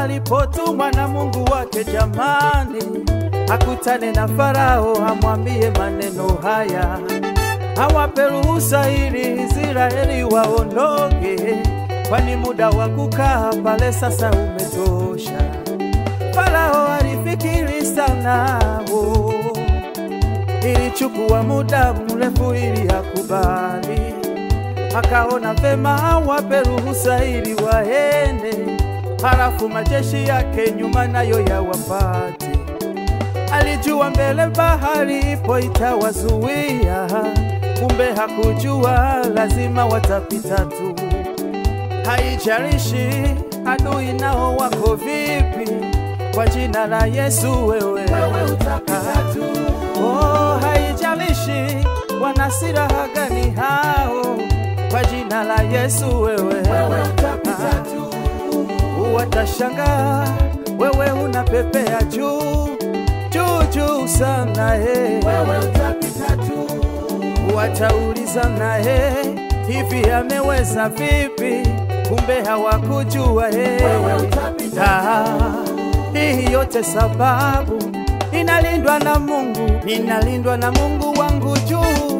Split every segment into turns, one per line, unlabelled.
alipotumwa na Mungu wake, jamani, akutane na Farao, amwambie maneno haya, awape ruhusa ili Israeli waondoke, kwani muda wa kukaa pale sasa umetosha. Farao alifikiri sana, oh, ilichukua muda mrefu ili akubali akaona vema awape ruhusa ili waende, halafu majeshi yake nyuma nayo yawapate. Alijua mbele bahari ipo itawazuia, kumbe hakujua lazima watapita tu. Haijalishi adui nao wako vipi, kwa jina la Yesu wewe, wewe utapita tu. Oh, haijalishi wana silaha gani hao kwa jina la Yesu wewe, wewe utapita tu. Watashangaa wewe unapepea juu juu juu sana he, wewe utapita tu. Wataulizana he, hivi ameweza vipi? Kumbe hawakujua he, wewe utapita. Hii yote sababu ninalindwa na Mungu, ninalindwa na Mungu wangu juu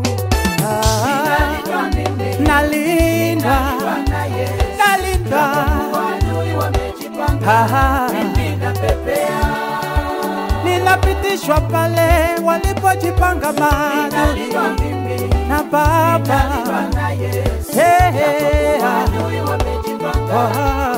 Ah, nalinda nalinda Aha. ninapitishwa pale walipojipanga maadui na Baba Hey, hey, ah. Ah.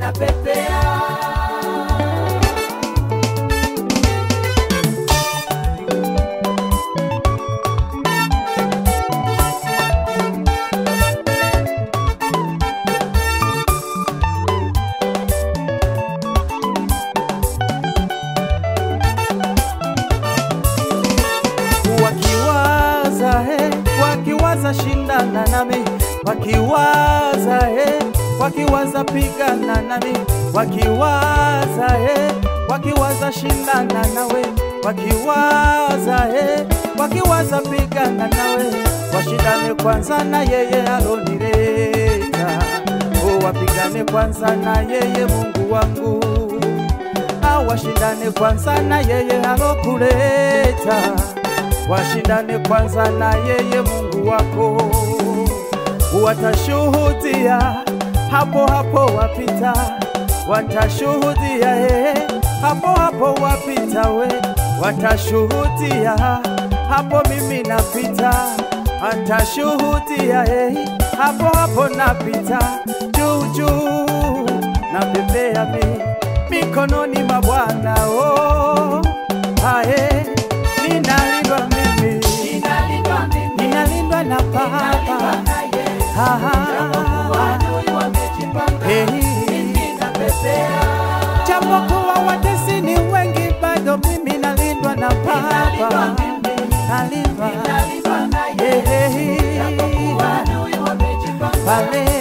wakiwaza he, wakiwaza shindana nami, wakiwaza he, wakiwaza pigana nami, wakiwaza he, wakiwaza shindana nawe, wakiwaza he, wakiwaza pigana nawe, washindane kwanza na yeye alonileta, o wapigane kwanza na yeye Mungu wangu awashindane kwanza na yeye alokuleta, washindane kwanza na yeye Mungu wako, watashuhudia hapo hapo wapita, watashuhudia he, hapo hapo wapita we, watashuhudia hapo mimi napita, atashuhudia he, hapo hapo napita juu juu, napepea mi mikononi mwa Bwana oh, ae, ninalindwa mimi, ninalindwa na Baba Ah, hey. Japokuwa watesi ni wengi, bado mimi nalindwa na Baba, nalindwa Hey, hey. pale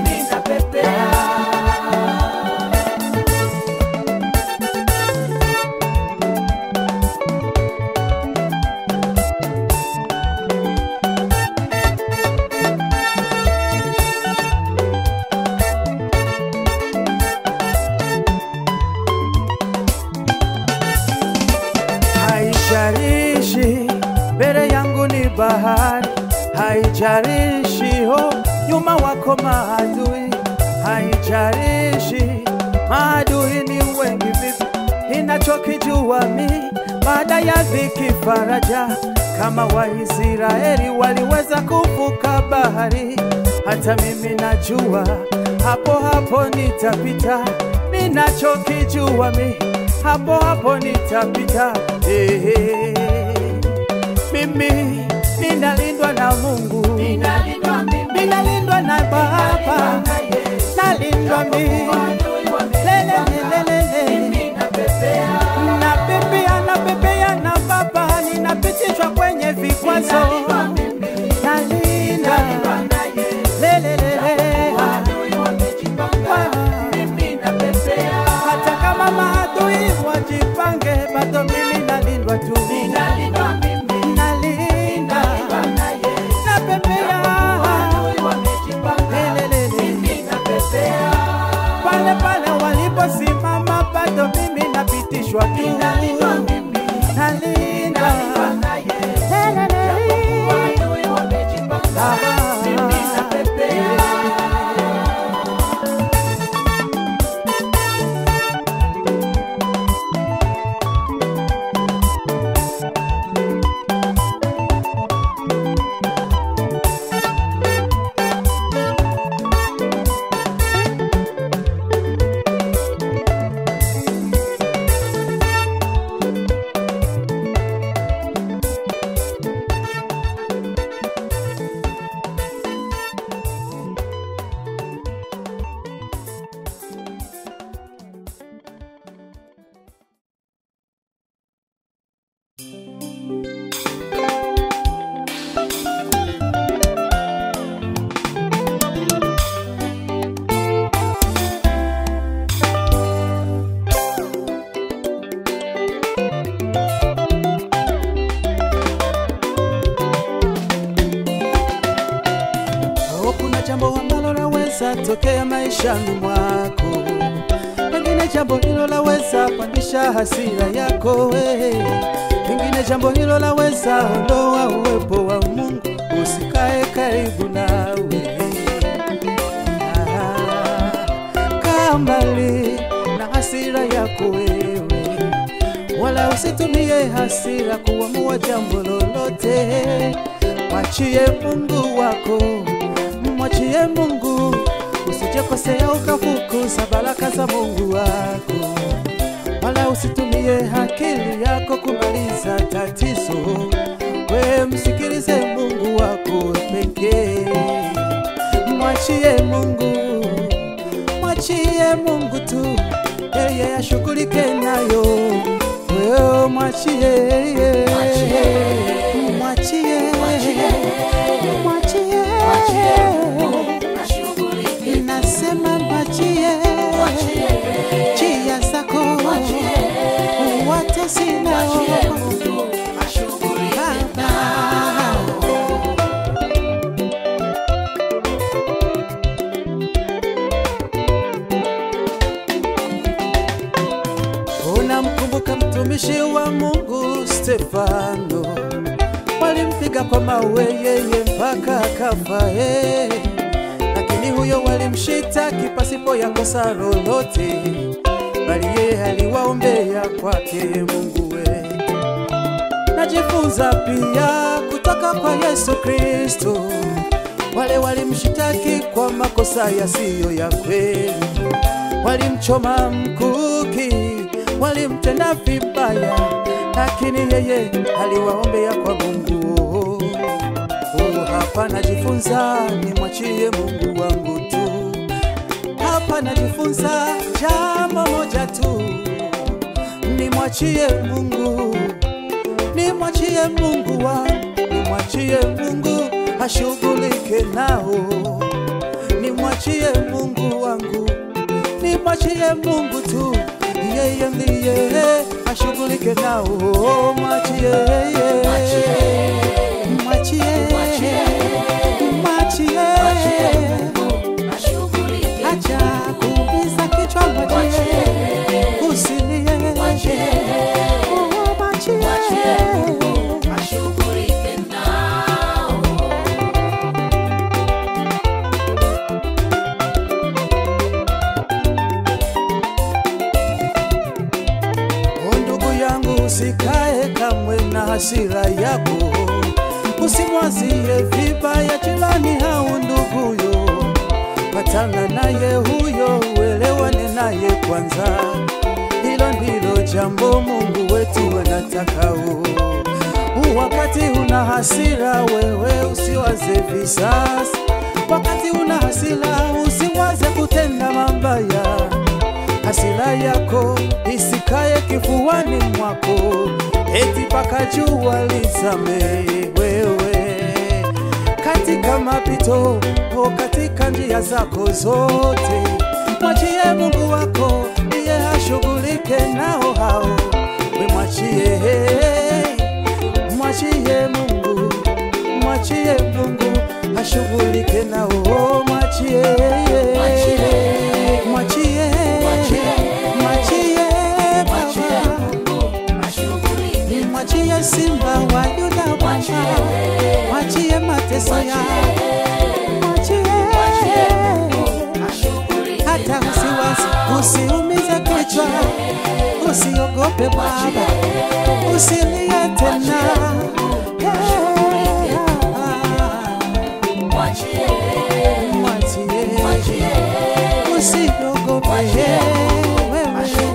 haijalishi mbele yangu ni bahari, haijalishi ho nyuma wako maadui, haijalishi maadui ni wengi vipi, ninachokijua mi baada ya dhiki faraja, kama Waisraeli waliweza kuvuka bahari, hata mimi najua hapo hapo nitapita, ninachokijua mi hapo hapo nitapita. Eh, eh. Mimi ninalindwa na Mungu, ninalindwa na Baba, nalindwa mimi lelelelelele, napepea napepea na Baba, ninapitishwa kwenye vikwazo, nalinda lelelele, hata kama maadui wajipange, bado mimi nalindwa tu, nalinda napepea lelelele, pale pale waliposimama kutokea maishani mwako. Pengine jambo hilo laweza pandisha hasira yako we, pengine jambo hilo laweza ondoa uwepo wa Mungu usikae karibu nawe. Ah, kaa mbali na hasira yako wewe, wala usitumie hasira kuamua jambo lolote. Mwachie Mungu wako, mwachie Mungu, usijekosea ukafukuza baraka za Mungu wako, wala usitumie akili yako kumaliza tatizo. We msikilize Mungu wako pekee, mwachie Mungu, mwachie Mungu tu, yeye ashughulike nayo. Wewe mwachie, mwachie, mwachie, nasema mwachie, chia zako wote sinao Baba. Unamkumbuka mtumishi wa Mungu Stefano, walimpiga kwa mawe yeye mpaka akafa eh. Lakini huyo walimshitaki pasipo ya kosa lolote, bali yeye aliwaombea kwake Mungu we. Najifunza pia kutoka kwa Yesu Kristo, wale walimshitaki kwa makosa yasiyo ya kweli walimchoma mkuki, walimtenda vibaya, lakini yeye aliwaombea kwa Mungu. Oh, hapa najifunza nimwachie Mungu wangu tu. Hapa najifunza jambo moja tu, nimwachie Mungu, nimwachie Mungu wangu, nimwachie Mungu ashughulike nao, nimwachie Mungu wangu nimwachie Mungu tu, yeye ndiye ashughulike nao. Mwachie, mwachie, mwachie, acha kuumiza kichwa, mwachie, usilie, oh, mwachie. O ndugu yangu, usikae kamwe na hasira yako, usimwazie vibaya jirani au nduguyo. Patana naye huyo, uelewane naye kwanza. Hilo ndilo jambo Mungu wetu anatakao. Wakati una hasira, wewe usiwaze visasi. Wakati una hasira, usiwaze kutenda mabaya hasira yako isikaye kifuani mwako, eti mpaka jua lizame wewe. Katika mapito o katika njia zako zote, mwachie Mungu wako, ndiye ashughulike nao hao. We mwachie, mwachie Mungu, mwachie Mungu ashughulike nao, mwachie, mwachie, mwachie, mwachie Baba. Mwachie simba wa Yuda Bwana, mwachie mateso ya, mwachie hata usiwasi, usiumize kichwa, usiogope Baba, usilie tena. Mwachie, usiogope wewe.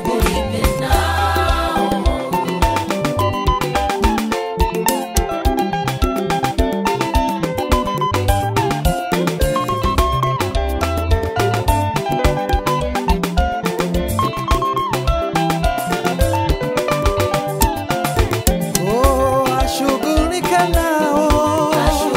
Oh, ashughulike nao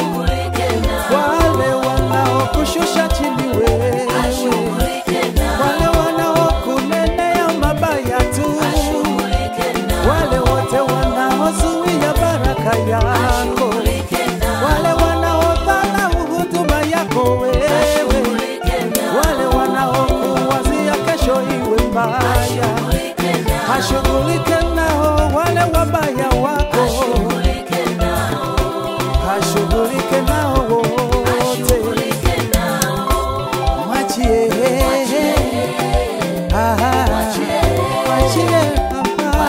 wale wanaokushusha chini wewe, wale wanaokunenea mabaya tu, wale wote wanaozuia baraka yako, wale wanaodharau huduma yako wewe, wale wabaya, hashughulike nao wale wabaya wako, hashughulike nao wote, mwachie Ah, mwachie Baba,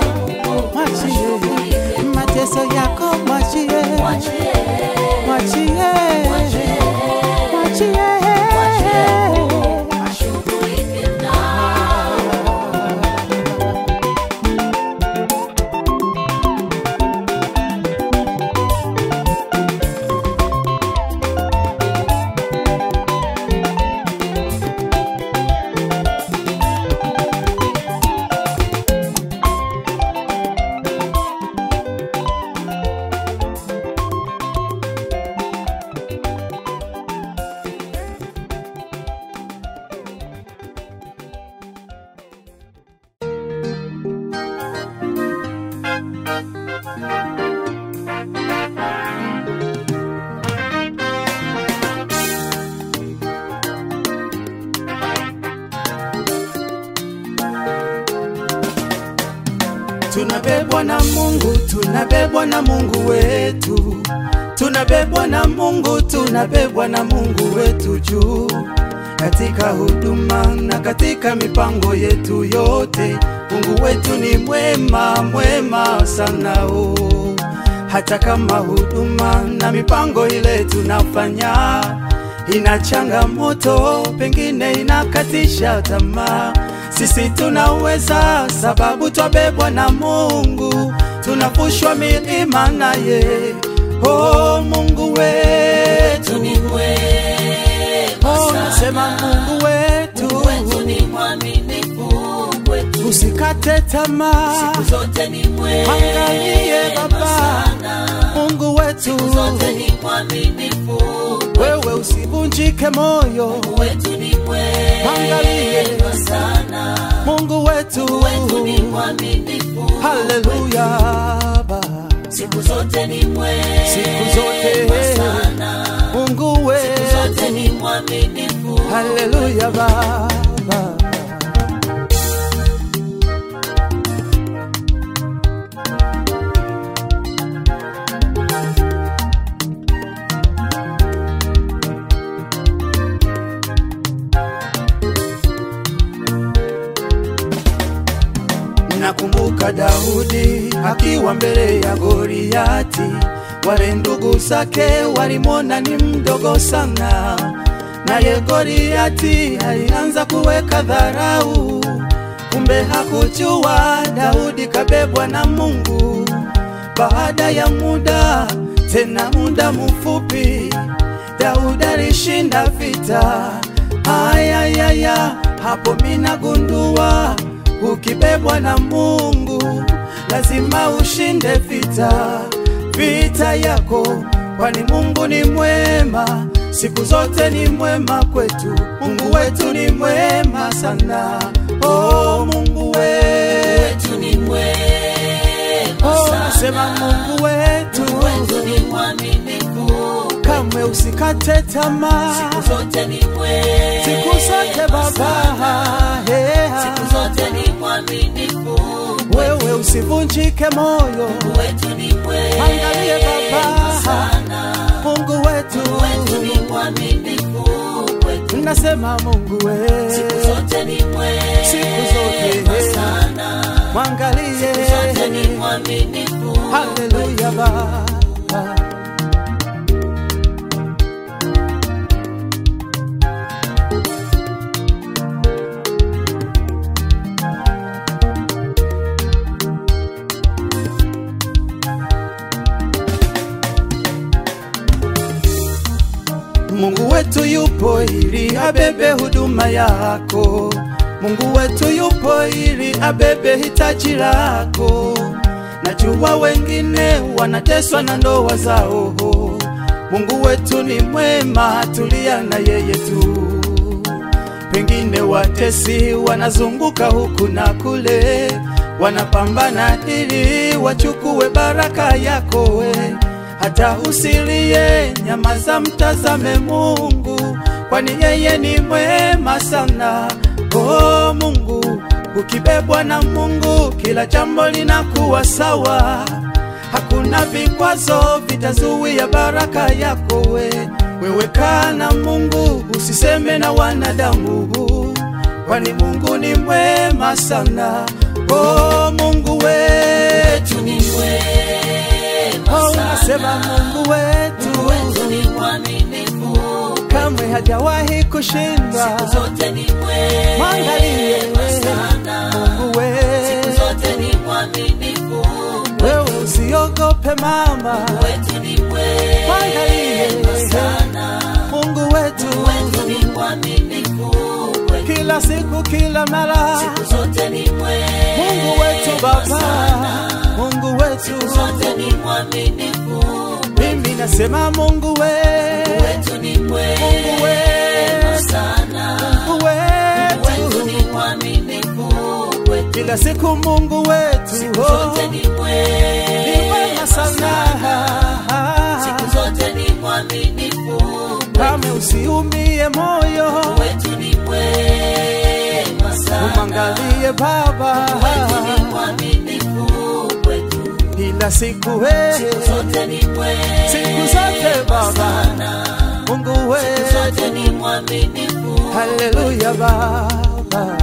mwachie mateso yako, mwachie mwachie mwachie Tunabebwa na Mungu, tunabebwa na Mungu wetu, tunabebwa na Mungu, tunabebwa na Mungu wetu juu katika huduma na katika mipango yetu yote. Mungu wetu ni mwema, mwema sana o. Hata kama huduma na mipango ile tunafanya ina changamoto, pengine inakatisha tamaa, sisi tunaweza, sababu twabebwa na Mungu, tunavushwa milima naye. Oh, Mungu wetu, oh, nasema Mungu wetu, usikate tamaa,
zote ni mwema
angalie Baba,
sana,
Mungu wetu,
siku zote ni mwaminifu,
wewe usivunjike moyo,
wetu ni
Angalie.
mwema sana,
Mungu wetu,
wetu ni mwaminifu,
haleluya Baba,
siku zote ni mwema
siku zote
sana,
Mungu
siku
wetu,
zote ni mwaminifu,
haleluya Baba. Nakumbuka Daudi akiwa mbele ya Goliati, wale ndugu zake walimwona ni mdogo sana, naye Goliati alianza kuweka dharau. Kumbe hakujua Daudi kabebwa na Mungu. Baada ya muda, tena muda mfupi, Daudi alishinda vita. Ayayaya, hapo mina gundua ukibebwa na Mungu lazima ushinde vita, vita yako, kwani Mungu ni mwema, siku zote ni mwema kwetu. Mungu wetu ni mwema sana, oh Mungu wetu,
wetu ni mwema
oh
sana,
nasema Mungu wetu,
wetu ni mwaminifu,
kamwe usikate tamaa,
siku zote ni mwema
siku zote Baba,
sana,
yeah.
siku zote ni mwaminifu,
wewe usivunjike moyo,
wetu ni mwema
Angalie Baba.
sana,
Mungu wetu,
wetu ni mwaminifu, wetu
nasema Mungu
siku
wetu,
zote ni mwema
Siku zote.
sana,
mwangalie,
zote ni mwaminifu,
haleluya Baba. Mungu wetu yupo ili abebe huduma yako. Mungu wetu yupo ili abebe hitaji lako. Najua wengine wanateswa na ndoa zao. Mungu wetu ni mwema, tulia na yeye tu. Pengine watesi wanazunguka huku na kule, wanapambana ili wachukue baraka yako we. Hata usilie, nyamaza, mtazame Mungu, kwani yeye ni mwema sana. Oh Mungu, Ukibebwa na Mungu, kila jambo linakuwa sawa. Hakuna vikwazo vitazuia baraka yako we. Wewe kaa na Mungu, usiseme na wanadamu, kwani Mungu ni mwema sana. Oh, Mungu wetu
ni mwema
oh,
sana.
unasema Mungu wetu
Wetu ni mwaminifu,
kamwe hajawahi kushindwa.
siku zote ni
Mwangalie
mwema sana.
Mungu
Siku
wetu,
zote ni mwaminifu,
wewe usiogope mama.
wetu ni mwema sana.
Mungu wetu,
Wetu ni mwaminifu, wetu
kila siku, kila mara.
siku zote ni mwema
Mungu wetu Baba,
sana.
Mungu wetu,
zote ni mwaminifu,
mimi nasema Mungu wetu,
wetu ni mwema
wetu.
sana.
Mungu
Wetu
wetu,
ni mwaminifu, wetu
kila siku Mungu wetu,
siku
oh,
zote ni
ni mwema
mwema
sana.
Siku zote ni mwaminifu,
Kame usiumie moyo,
wetu ni mwema sana.
umwangalie Baba,
Wetu ni mwaminifu, wetu
kila siku wewe,
zote ni mwema
siku zote Baba,
sana.
Mungu wetu,
Zote ni mwaminifu,
haleluya Baba.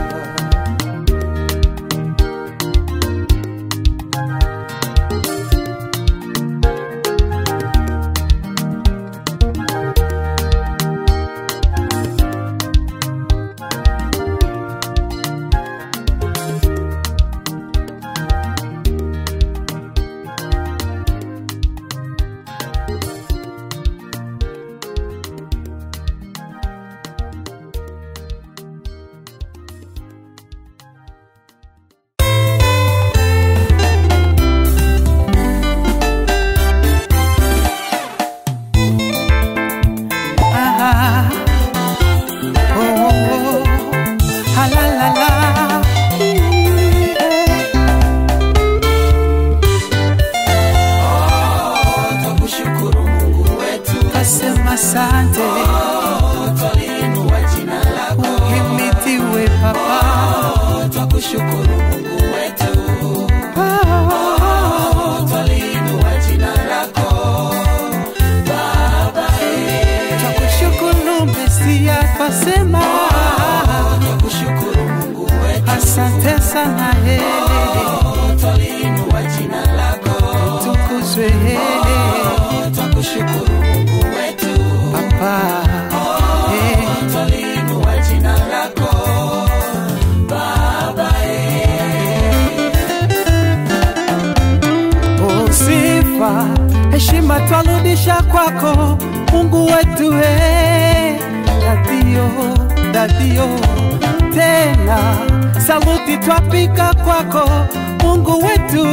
Ah, oh, oh, oh, ah, la, la, la.
twakushukuru Mungu wetu,
Asema asante,
twaliinua jina lako,
uhimidiwe Baba.
twakushukuru Mungu wetu,
Ah,
twaliinua jina lako,
Twakushukuru Mesia, twasema
twakushukuru Mungu wetu,
asante sana, eh,
twaliinua jina lako,
tukuzwe eh,
twakushukuru Mungu wetu,
Baba. eh.
twaliinua jina lako, Baba
Oh, sifa heshima twarudisha kwako Mungu wetu eh, dadio dadio tena saluti twapika kwako Mungu wetu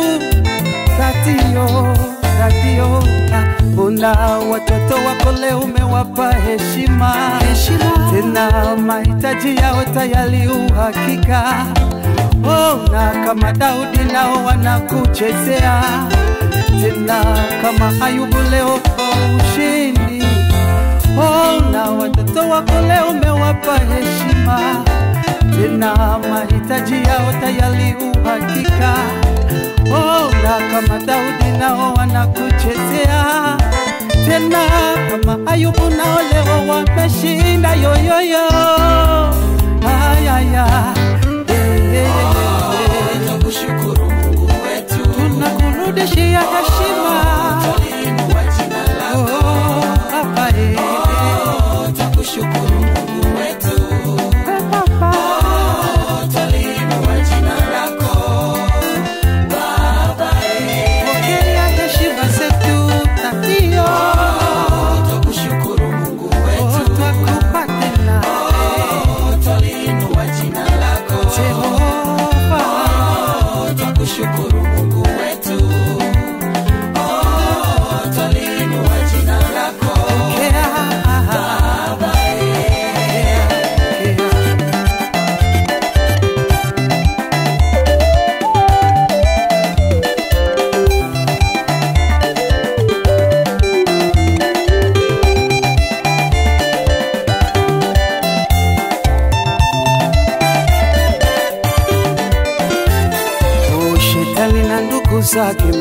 dadio dadio una watoto wako leo umewapa heshima heshima tena mahitaji yao tayari uhakika ona kama Daudi nao wanakuchezea tena kama Ayubu leo kwa ushindi. Ona watoto wako leo umewapa heshima tena mahitaji yao tayari uhakika. Ona kama Daudi nao wanakuchezea tena kama Ayubu nao leo wameshinda yoyoyo. Ayaya, eh, eh, eh.
twakushukuru Mungu wetu,
tunakurudishia heshima
twaliinua jina lako,
Oh, Baba, eh,
twakushukuru Mungu wetu,
eh, Baba.
twaliinua jina lako, Baba
Pokea heshima zetu tatio
twakushukuru Mungu
Oh,
wetu,
twakupa tena
twaliinua jina lako,
Jehova
twakushukuru Mungu wetu,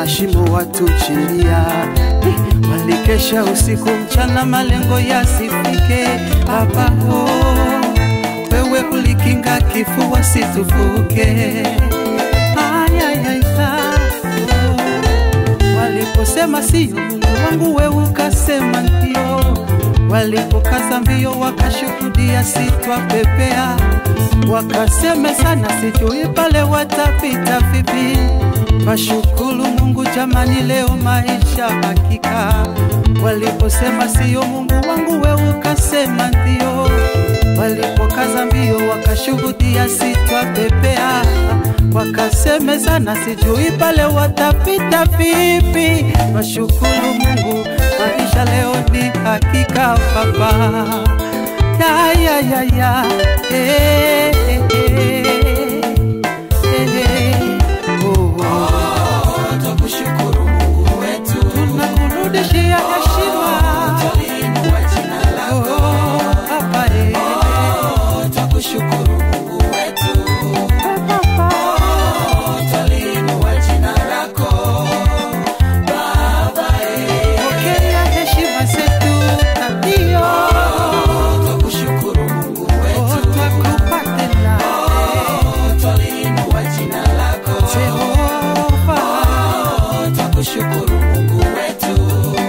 mashimo watuchilia, walikesha usiku mchana, malengo yasifike. Baba oh, wewe ulikinga kifo wasitufuke. Ay, ay, ay, ah, oh. Waliposema siyo Mungu wangu, wewe ukasema ndio. Walipokaza mbio wakashuhudia, sitwapepea. Wakaseme sana, sijui pale watapita vipi. Washukuru Mungu jamani, leo maisha hakika. Waliposema siyo Mungu wangu, wewe ukasema ndio. Walipokaza mbio wakashuhudia, sitwapepea. Wakasemezana, sijui pale watapita vipi. Washukuru Mungu, maisha leo ni hakika Baba. Ya, ya, ya, ya. Eh, eh, eh. Eh, eh. Oh.
Twakushukuru Mungu wetu,
Tunakurudishia heshima
twaliinua jina lako.
Oh, Baba, eh.
Twakushukuru Mungu wetu,
Baba.
twaliinua jina lako. Baba, eh,
Pokea heshima zetu na ndio
twakushukuru Mungu wetu,
twakupa tena
twaliinua jina lako.
Jehova.
Twakushukuru Mungu wetu,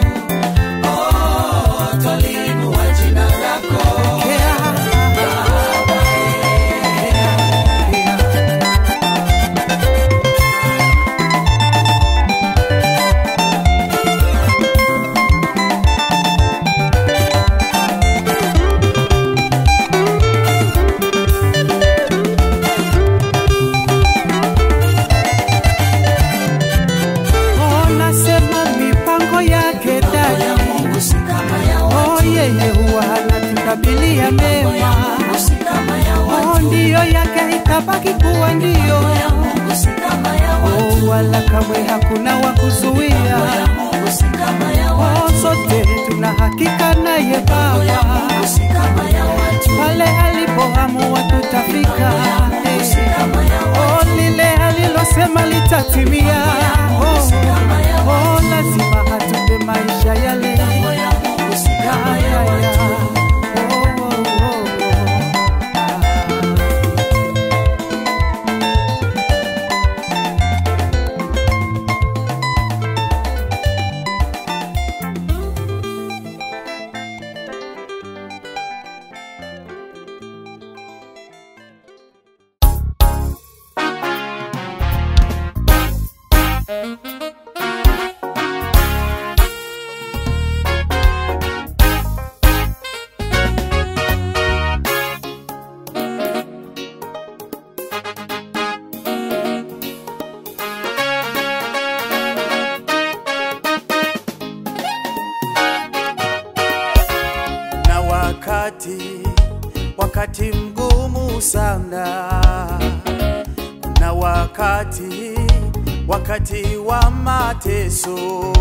oh, twaliinua jina lako.
Pokea. Oh, nasema mipango yake
Ya
dada
Mungu si kama ya
Oh,
watu,
yeye huwa anatukabilia
ya
mema
Mungu si kama ya
Oh,
watu,
ndiyo yake itabaki kuwa ndiyo
ya Mungu si kama ya watu,
Oh, wala kamwe hakuna wa
ya
kuzuia
Mungu si kama ya watu,
Oh, sote tuna hakika naye
ya
Baba
Mungu si kama ya watu,
pale alipoamua tutafika
ya Mungu si kama ya
Oh,
watu,
lile alilosema litatimia Oh,
si kama ya
oh, lazima atupe maisha yale
ya Mungu si kama ya watu.
Oh, oh, oh, oh. na wakati wakati mgumu sana na wakati wakati wa mateso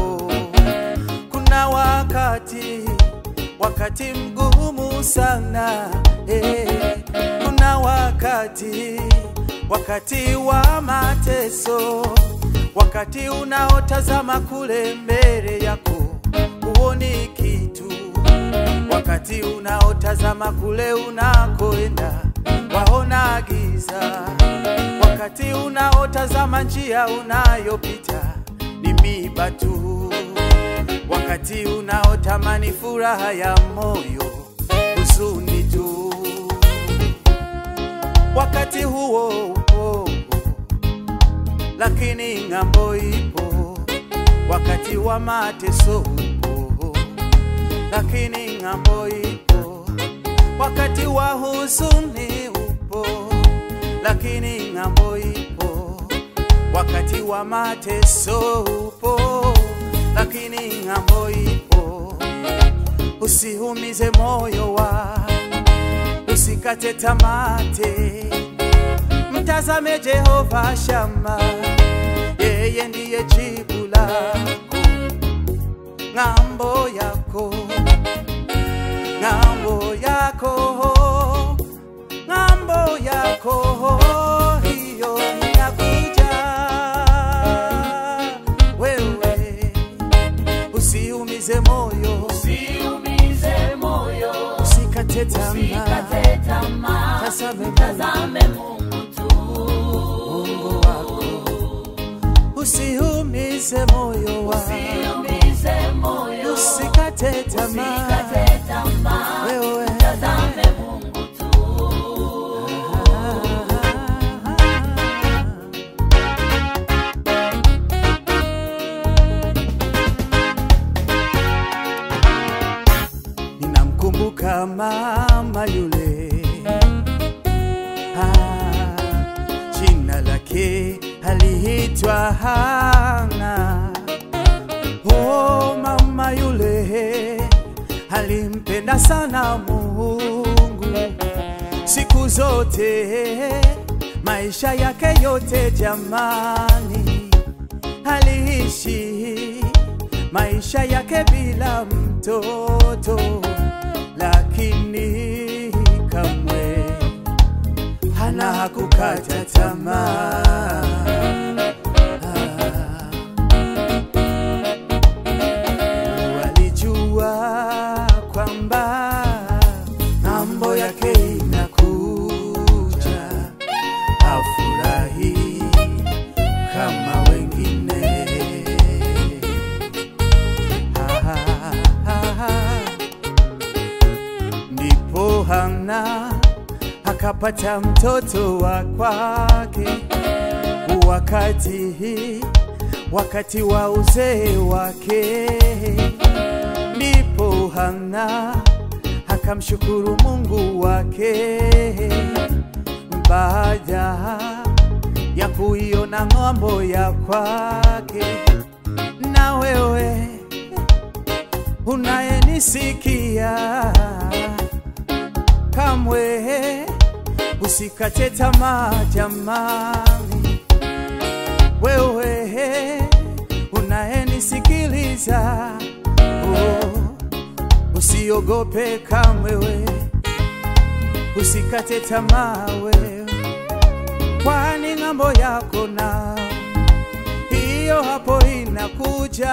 kuna wakati wakati mgumu sana eh, kuna wakati wakati wa mateso wakati unaotazama kule mbele yako huoni kitu wakati unaotazama kule unakoenda waona giza, wakati unaotazama njia unayopita ni miba tu, wakati unaotamani furaha ya moyo huzuni tu, wakati huo upo, lakini ng'ambo ipo, wakati wa mateso upo lakini ng'ambo ipo, wakati wa huzuni upo, lakini ng'ambo ipo, wakati wa mateso upo, lakini ng'ambo ipo. Usiumize moyo wa, usikate tamate, mtazame Jehova Shama, yeye ndiye jibu lako ng'ambo yako, ng'ambo yako, ng'ambo yako hiyo inakuja, we usiumize moyo,
usiumize moyo,
usikate tamaa,
usikate tamaa,
tazame Mungu
tazame Mungu tu.
Mungu wako, usiumize moyo wako,
Usiumize moyo,
usikate tamaa,
usikate tamaa,
wewe
tazame Mungu tu.
ninamkumbuka mama yule ah, jina lake aliitwa Hana. Oh, mama yule alimpenda sana Mungu siku zote, maisha yake yote jamani, aliishi maisha yake bila mtoto, lakini kamwe hana hakukata tamaa. Ah. Walijua kwamba mambo yake inakuja, afurahi kama wengine. Ah, ah, ah. Ndipo Hana akapata mtoto wa kwake wakati wakati wa uzee wake, ndipo Hana akamshukuru Mungu wake baada ya kuiona ng'ambo ya kwake. Na wewe unayenisikia, kamwe usikate tamaa jamani wewe unayenisikiliza, oh, usiogope kamwe, we usikate tamaa wewe, kwani ng'ambo yako na hiyo hapo inakuja.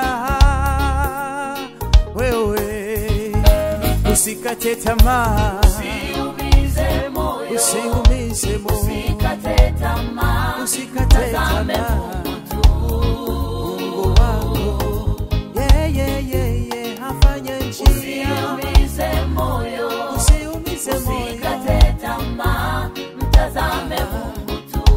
Wewe usikate tamaa,
Usiumize moyo,
usiumize moyo,
usikate tamaa,
usikate
tazame
tamaa.
Mungu tu.
Mungu wako yeye yeye afanye njia,
Usiumize moyo,
usiumize moyo.
usikate tamaa, mtazame Mungu tu.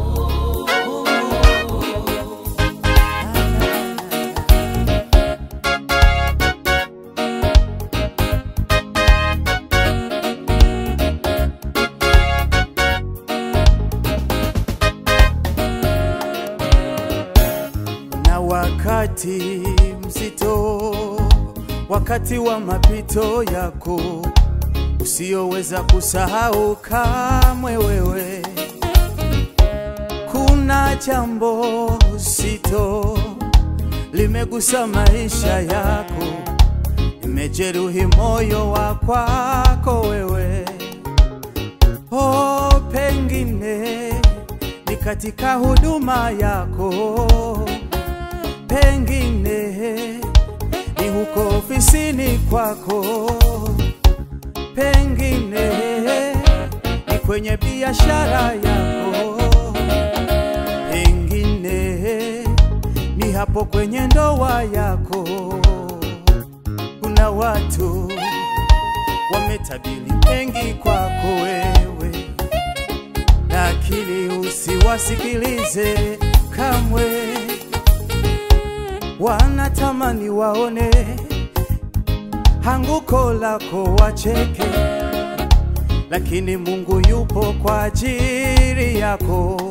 Na wakati mzito, wakati wa mapito yako usioweza kusahau kamwe wewe, kuna jambo zito limegusa maisha yako, imejeruhi moyo wa kwako wewe. Oh, pengine ni katika huduma yako, pengine ni huko ofisini kwako, pengine ni kwenye biashara yako, pengine ni hapo kwenye ndoa yako. Kuna watu wametabiri mengi kwako wewe, lakini usiwasikilize kamwe. Wanatamani waone anguko lako wacheke, lakini Mungu yupo kwa ajili yako.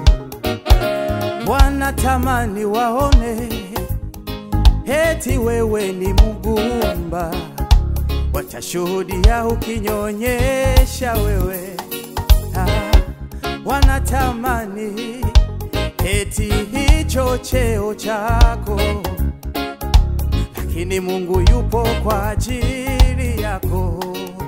Wanatamani waone eti wewe ni mgumba, watashuhudia ukinyonyesha wewe. Ah, wanatamani eti hicho cheo chako, lakini Mungu yupo kwa ajili yako.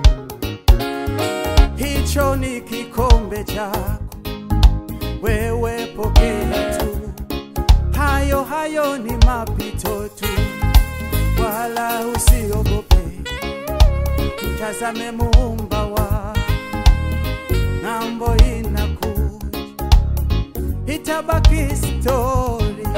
Hicho ni kikombe chako, wewe pokea tu. Hayo hayo ni mapito tu, wala usiogope, mtazame muumba wa ng'ambo inakuja, itabaki stori.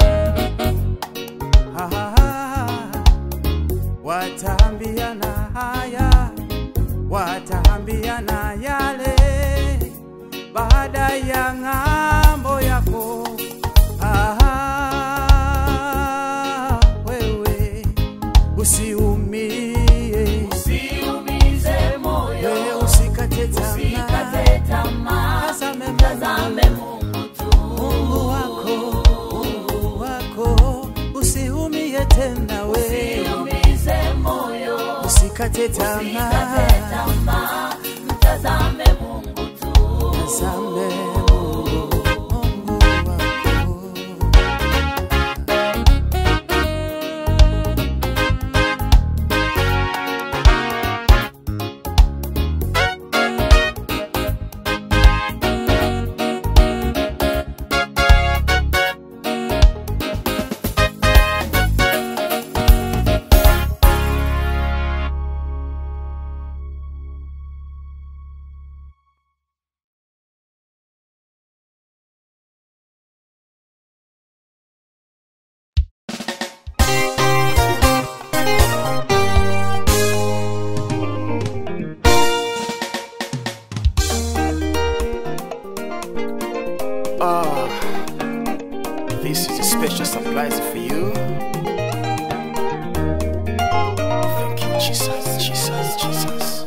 Ah, Wataambiana haya, wataambiana yale, baada ya ng'ambo yako. Ah, wewe usiumie,
Usiumize moyo,
wewe usikate tamaa,
usikate tamaa,
tazame
tazame Mungu tu.
Mungu wako, Mungu wako, usiumie tena wewe,
Usiumize moyo,
usikate
usikate
tamaa,
tamaa, mtazame Mungu tu.
tazame Mungu, Mungu wako.
Ah, this is a special surprise for you. Thank you, Jesus, Jesus, Jesus.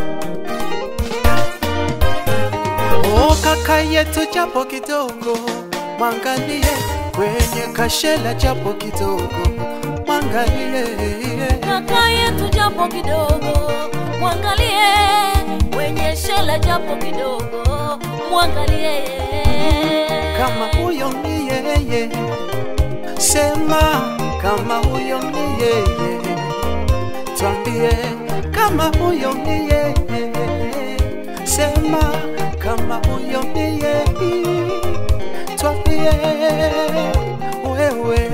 O kaka yetu japo kidogo, mwangalie kwenye kashela japo kidogo, mwangalie
kaka yetu japo kidogo, mwangalie mwenye shela japo kidogo, mwangalie
kama huyo ni yeye, sema kama huyo ni yeye, twambie kama huyo ni yeye, sema kama huyo ni yeye, twambie wewe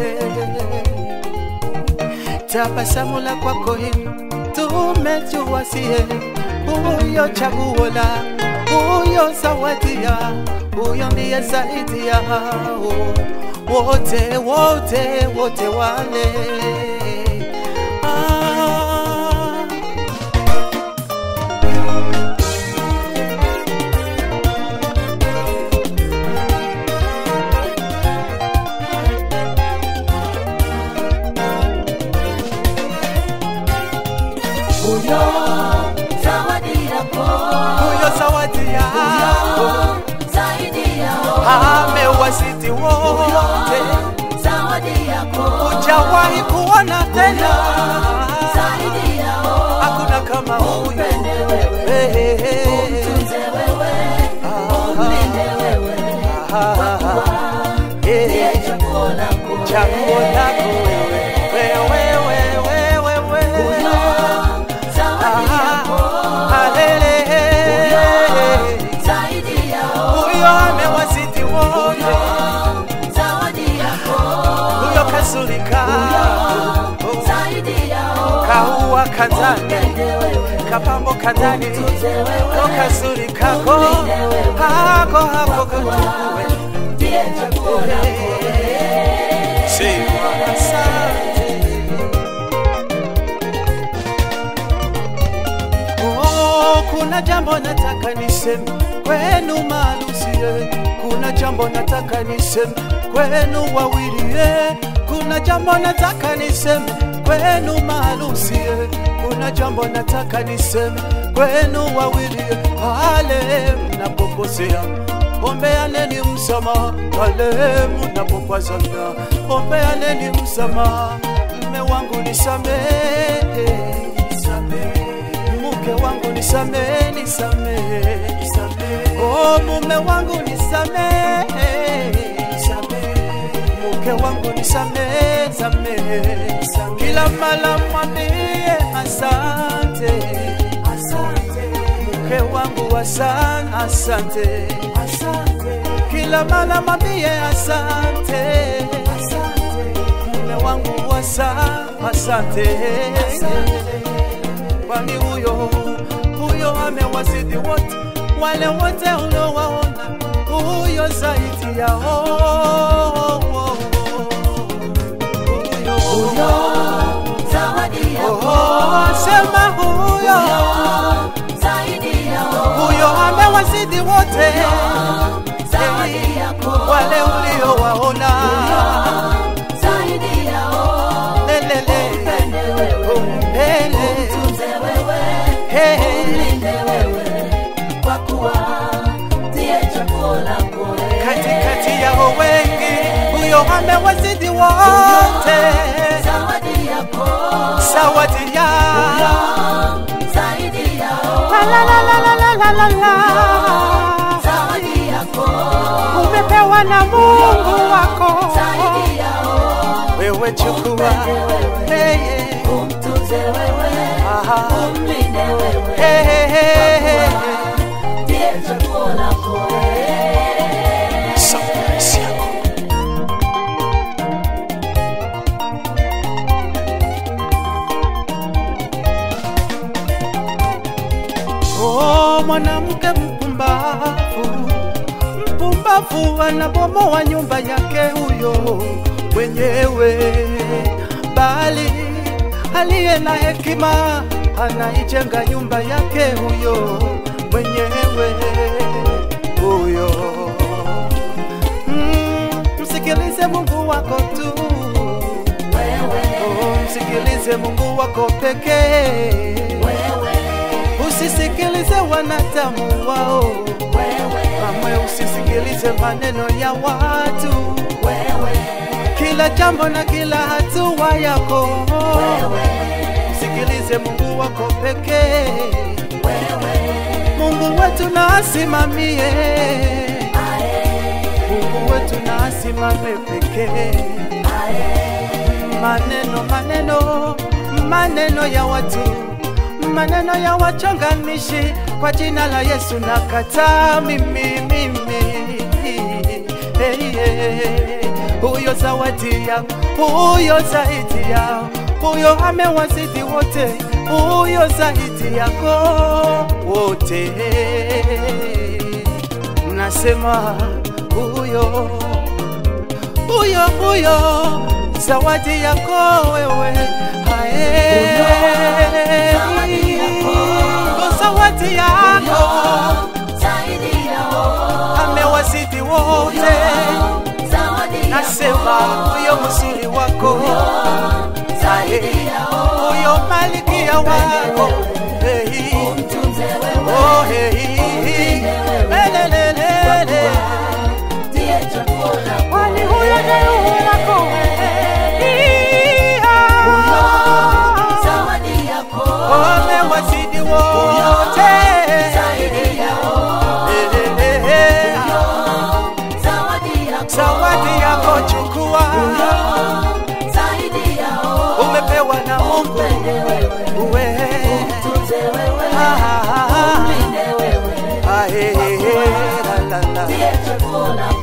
tabasamu la kwako hili tumejua sie huyo chaguo la huyo zawadia huyo ndiye zaidi yao wote wote wote wale ah.
huyo zawadi yako,
huyo zawadi yao
zaidi yao,
amewazidi wote
zawadi yako,
hujawahi kuona tena
zaidi yao,
hakuna kama huyo
upende wewe,
Hey, hey, hey.
tunze wewe, umlinde wewe, ndiye chaguo lako,
chaguo lako wewe wewe wewe wewe
huyo zawadi yako,
Alele.
zaidi yao,
huyo amewazidi wote
zawadi yako,
huyo kazulika
zaidi yao,
kaua kazani kapambo kazani ko kazuri kako hako hako katukue
ndiye chaguo lako.
Sema asante. Oh, kuna jambo nataka niseme kwenu malusie, kuna jambo nataka niseme kwenu wawilie, kuna jambo nataka niseme kwenu malusie, kuna jambo nataka niseme kwenu wawilie, pale mnapokosea ombeaneni msamaha, pale mnapokwazana ombeaneni msamaha. Mme wangu nisamehe, nisamehe mke wangu nisamehe, nisamehe, nisamehe. Oh, mume wangu nisamehe, nisamehe. Mke wangu nisamehe, samehe, kila mara mwambie asante, asante. Mke wangu asante, asante, asante. Kila mara mwambie asante, asante. Mume wangu asante asante kwani huyo huyo amewazidi wote wale wote uliowaona huyo zaidi yao
Huyo zawadi yako.
Oh, sema huyo
Zaidi yao.
huyo amewazidi wote
Zawadi yako.
wale uliowaona
Zaidi yao.
lelele
Pende wewe.
umpele
Tunze wewe.
Hey.
Ulinde wewe. Kwa kuwa ndiye chaguo lako.
katikati yao wengi huyo amewazidi wote
Zawadi yako.
zawadi ya
Zaidi yao.
La, la, la, la, la, la, la, la.
Zawadi yako.
umepewa na mungu wako
Zaidi yao.
wewe chukua
Upende wewe.
Hey, hey.
Umtunze wewe.
Aha.
Umlinde wewe.
Hey, hey, hey, hey.
Ndiye chaguo lako.
Surprise yako.
Oh, mwanamke mpumbavu, mpumbavu anabomoa nyumba yake huyo mwenyewe, bali aliye na hekima anaijenga nyumba yake huyo mwenyewe huyo. Mm, msikilize Mungu wako tu, oh, msikilize Mungu wako pekee usisikilize wanadamu wao, kamwe usisikilize maneno ya watu, kila jambo na kila hatua yako, sikilize Mungu wako pekee. Mungu wetu na asimamie, Mungu wetu na asimame pekee. Maneno maneno maneno ya watu maneno ya wachonganishi kwa jina la Yesu nakataa mimi mimi hey, hey. huyo zawadi yao huyo zaidi yao huyo amewazidi wote huyo zaidi yako wote nasema huyo huyo huyo zawadi yako wewe hae
zawadi yako.
zawadi yako
Zaidi yao.
amewazidi wote
Zawadi
nasema huyo mzuri wako
Zaidi yao.
huyo malikia wako Hey.
Umtunze wewe.
Oh, hey. Lelelelele.
Ndiye chaguo lako.
Kwani huyo ni wako
Zawadi yako.
wamewazidi wote
Zaidi yao.
Lelele.
Zawadi yako.
zawadi yako chukua
Zaidi yao.
umepewa na mungu
Upende wewe.
uwe
Umtunze wewe.
Ah,
Umlinde wewe.
ah, eh, eh, la, la, la.
Ndiye chaguo lako.